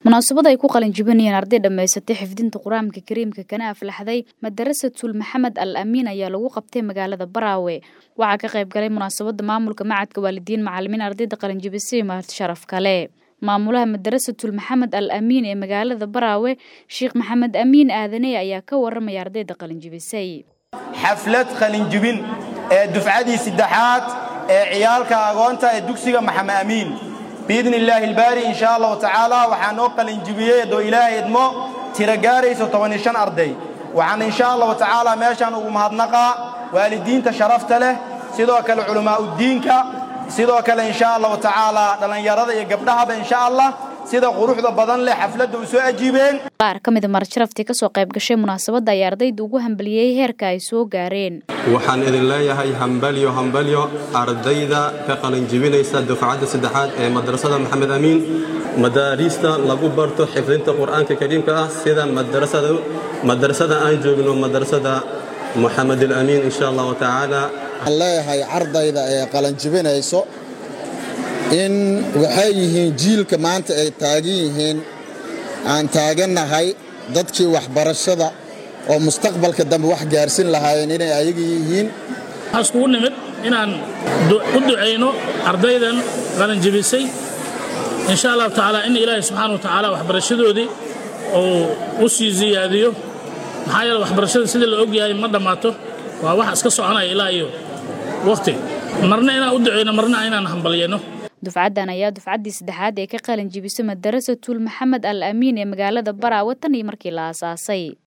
munaasabad ay ku qalin jibinayeen arday dhammaysatay xifdinta qur-aanka kariimka kana aflaxday madarasatul maxamed al amiin ayaa lagu qabtay magaalada baraawe waxaa ka qayb galay munaasabada maamulka macadka waalidiin macalimiin ardayda qalinjibisay mahad sharaf kale maamulaha madarasatul maxamed al amiin ee magaalada baraawe sheekh maxamed amiin aadaney ayaa ka waramaya ardayda qalinjibisay xaflad qalinjibin ee dufcadii saddexaad ee ciyaalka agoonta ee dugsiga maxamed amiin biidni illaahi ilbaari insha allahu tacaala waxaa noo qalinjibiyey haddoo ilaahay idmo tiro gaarayso tobaniyo shan arday waxaan insha allahu tacaala meeshaan ugu mahadnaqaa waalidiinta sharafta leh sidoo kale culammaa'uddiinka sidoo kale insha allahu tacaala dhallinyarada iyo gabdhahaba insha allah sida quruxda badan leh xafladda u soo ajiibeen qaar ka mida marjaraftii ka soo qayb gashay munaasabadda ayaa ardayda ugu hambaliyey heerka ay soo gaareen waxaan idin leeyahay hambalyo hambalyo ardayda ka qalinjibinaysa dufcadda saddexaad ee madrasada maxamed amiin madaariista lagu barto xifdinta qur'aanka kariimka ah sida madrasada aan joogno madrasada moxamed alamiin insha allahu tacaala waxaan leeyahay ardayda ee qalinjibinayso in waxay yihiin jiilka maanta ay taagan yihiin aan taagannahay dadkii waxbarashada oo mustaqbalka dambe wax gaarsin lahaayeen inay ayaga yihiin waxaa iskugu nimid inaan u ducayno ardaydan qalinjibisay insha allahu tacaala in ilaahay subxaana wa tacaala waxbarashadoodii uu u sii siyaadiyo maxaa yeele waxbarashada sidii la ogyahay ma dhammaato waa wax iska soconaya ilaa iyo wakhti marna inaan u ducayno marna inaan hambalyayno dufcaddan ayaa dufcaddii saddexaad ee ka qalin jibisay madarasatul maxamed al amiin ee magaalada baraawe tan iyo markii la aasaasay